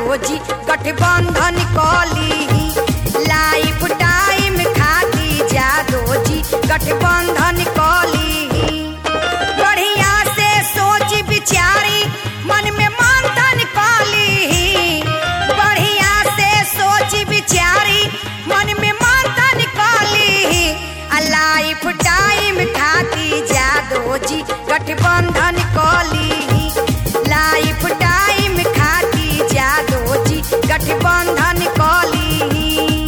जादो जी गठबंधन कली लाइफ टाइम खाती जादो जी गठबंधन कली बढ़िया से सोच विचारी मन में मंथन कली बढ़िया से सोच विचारी मन में मंथन कली लाइफ टाइम खाती जादो जी गठबंधन कली लाइफ टाइम खाती जादो जी गठबंधन कली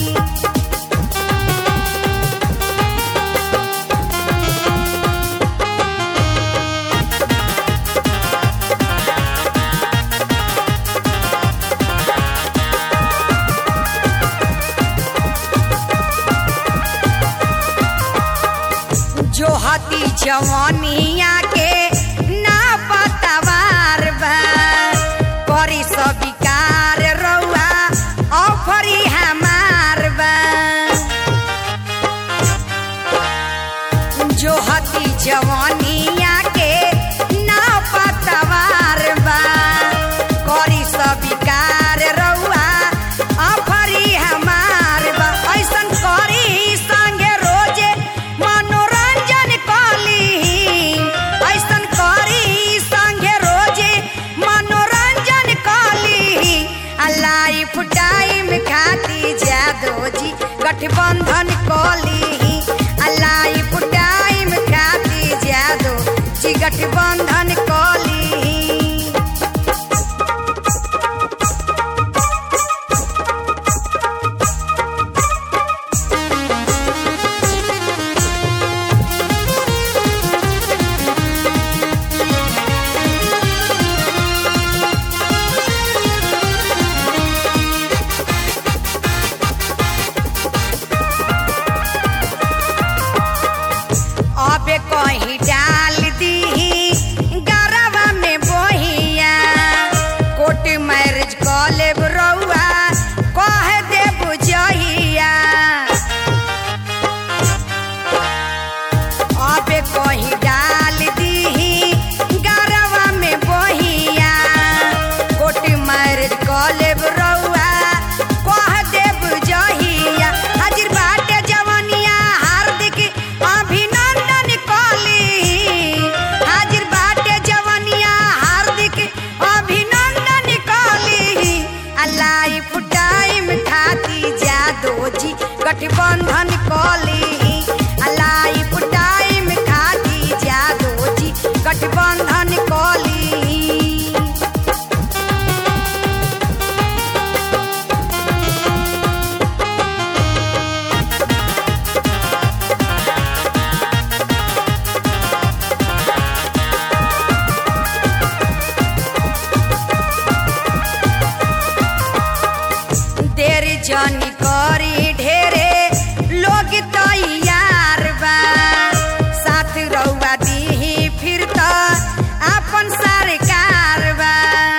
जो हती जवानिया के ना पतवार बा करी सबिकार रउआ ऑफरी हमार बा जो हती जवानिया के ना पतवार बा करी सबिकार रउआ ऑफरी हमार बा ऐसन करी संगे रोजे मनोरंजन कली ऐसन करी संगे रोजे मनोरंजन कली लाइफ टाइम खाती जादो जी गठबंधन कली लाइफ टाइम खाती जादो जी गठबंधन कली अबे कहीं डाल दी गरवा में बोहिया कोर्ट मैरिज कॉलेब रउआ कह दे बुझहिया अबे कहीं डाल दी गरवा में बोहिया कोर्ट मैरिज कॉलेब रउआ कह दे बुझहिया हाजिर बाटे जवनिया हार्दिक अभिनंदन कली हाजिर बाटे जवनिया हार्दिक अभिनंदन कली लाइफ टाइम खाती जादो जी गठबंधन कली लाइफ टाइम खाती जादो जी गठबंधन कली देर जानी करी ढेरे लोग तैयार बा साथ रउआ दीही फिर त अपन सरकार बा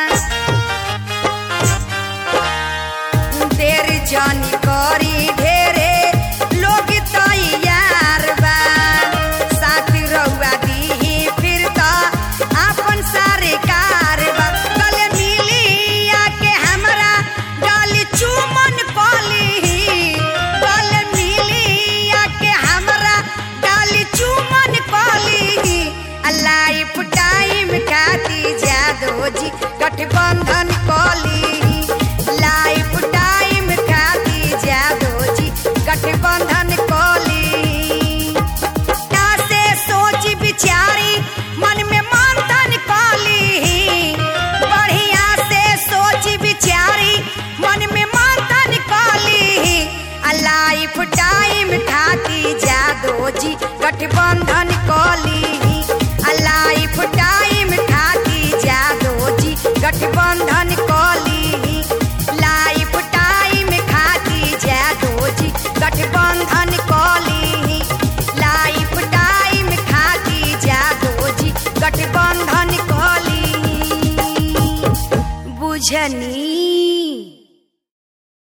देर जानी करी ढेरे लोग तैयार बा साथ रउआ दीही फिर त अपन सरकार बा गले मिली आके हमरा गल चुमन कली गले मिली आके हमरा गल चुमन कली लाइफ टाइम खाती जादो जी गठबंधन कली लाइफ टाइम खाती जादो जी गठबंधन कली ना से सोच विचारी मन में मंथन कली बढ़िया से सोच विचारी मन में मंथन कली लाइफ टाइम खाती जादो जी गठबंधन कली लाइफ टाइम खाती जादो जी गठबंधन कली लाइफ टाइम खाती जादो जी गठबंधन कली लाइफ टाइम खाती जादो जी गठबंधन कली बुझनी